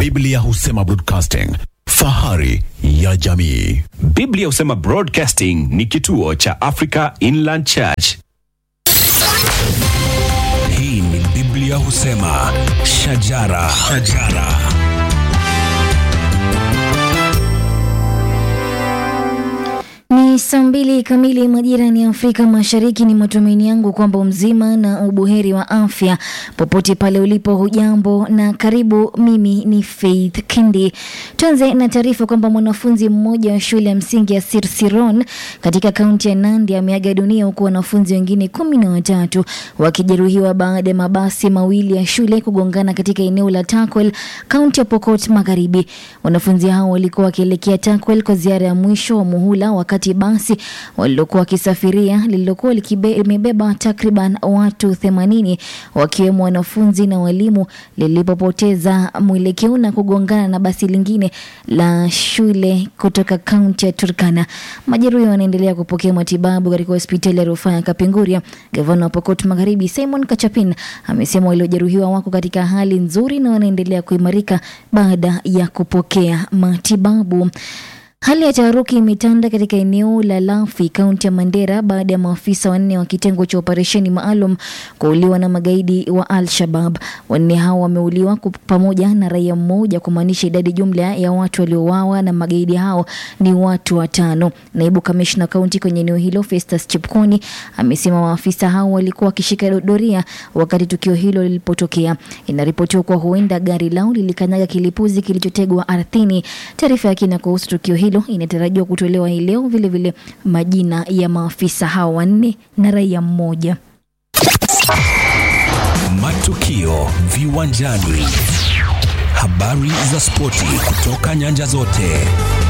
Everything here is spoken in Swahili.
Biblia husema broadcasting, fahari ya jamii. Biblia husema Broadcasting ni kituo cha Africa Inland Church. Hii ni Biblia husema shajara, shajara. Ni saa mbili kamili majirani ya Afrika Mashariki. Ni matumaini yangu kwamba mzima na ubuheri wa afya popote pale ulipo. Hujambo na karibu. Mimi ni Faith Kindi. Tuanze na taarifa kwamba mwanafunzi mmoja wa shule ya msingi ya Sirsiron katika kaunti ya Nandi ameaga dunia huku wanafunzi wengine kumi na watatu wakijeruhiwa baada ya mabasi mawili ya shule kugongana katika eneo la Takwel, kaunti ya Pokot Magharibi. Wanafunzi hao walikuwa wakielekea Takwel kwa ziara ya mwisho wa muhula wakati basi walilokuwa wakisafiria lililokuwa limebeba takriban watu 80 wakiwemo wanafunzi na walimu lilipopoteza mwelekeo na kugongana na basi lingine la shule kutoka kaunti ya Turkana. Majeruhi wanaendelea kupokea matibabu katika hospitali ya rufaa ya Kapenguria. Gavana wa Pokot Magharibi Simon Kachapin amesema waliojeruhiwa wako katika hali nzuri na wanaendelea kuimarika baada ya kupokea matibabu. Hali ya taharuki imetanda katika eneo la Lafi, kaunti ya Mandera, baada ya maafisa wanne wa kitengo cha operesheni maalum kuuliwa na magaidi wa Al-Shabab. Wanne hao wameuliwa pamoja na raia mmoja, kumaanisha idadi jumla ya watu waliouawa na magaidi hao ni watu watano. Naibu kamishna kaunti kwenye eneo hilo Festus Chipkoni amesema maafisa hao walikuwa wakishika doria wakati tukio hilo lilipotokea. Inaripotiwa kuwa huenda gari lao lilikanyaga kilipuzi kilichotegwa ardhini. Taarifa ya kina kuhusu tukio hilo inatarajiwa kutolewa hii leo, vilevile majina ya maafisa hao wanne na raia mmoja. Matukio viwanjani, habari za spoti kutoka nyanja zote.